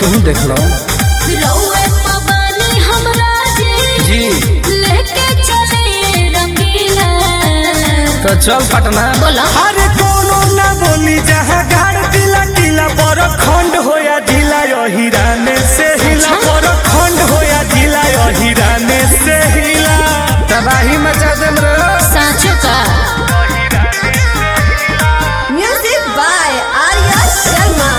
तुम देख लो रउए पवानी हमरा जी जी लेके चले रंगीला तो चल पटना बोला अरे कोनो ना बोली जहाँ गाड़ दिला टीला पर खंड होया ढीला हिराने से हिला पर खंड होया ढीला हिराने से हिला तबाही मचा देम रे साँचो का Music by Arya Sharma.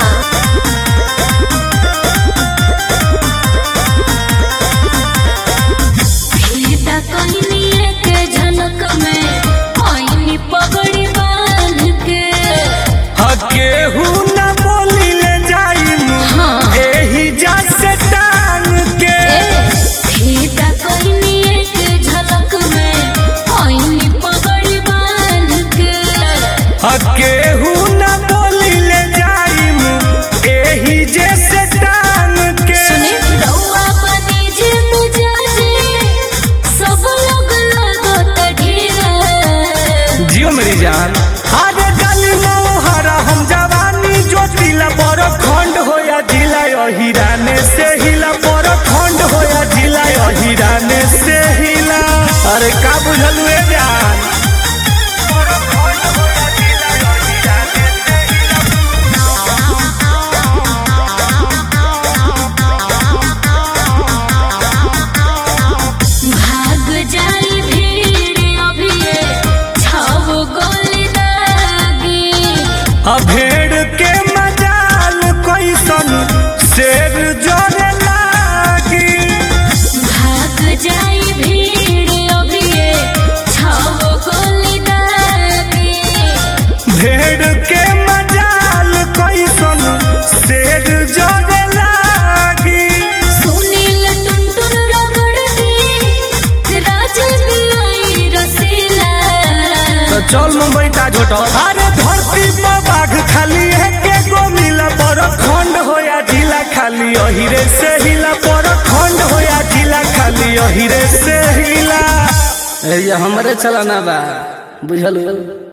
Sita कहनी के झलक में आईनी पगड़ी बांध के केहू ना बोली ले जाई हाँ। एही जा से टांग के सीता कहनी के झलक में आईनी पगड़ी बांध के केहू ना बोली ले जाई एही जे से टांग के सुने रउआ बनी जे मुजाजे सब लोग लगत ढेरा जियो मेरी जान अरे गली मोहरा हम जवानी ज्योतिला पर खंड होया ढीला हिराने से हिला पर खंड होया ढीला हिराने से हिला अरे का बुझल हुए जान भाग जाई भीड़ अभिये छाव गोली दागी आ भेड़ के मजाल कैसन शेर जोरे लागी भाग जाई भीड़ अभिये छाव गोली दागी भेड़ के मजाल कैसन शेर जोरे लागी सुनील टुनटुन रगड़ दी राज दिलाई रसीला तो चल मुंबई ताज होटल अरे धरती पर बाघ खाली है के गो मिला पर खंड होया ढीला खाली अहिरे से हिला पर खंड होया ढीला खाली अहिरे से हिला ये हमरे चलाना बा बुझल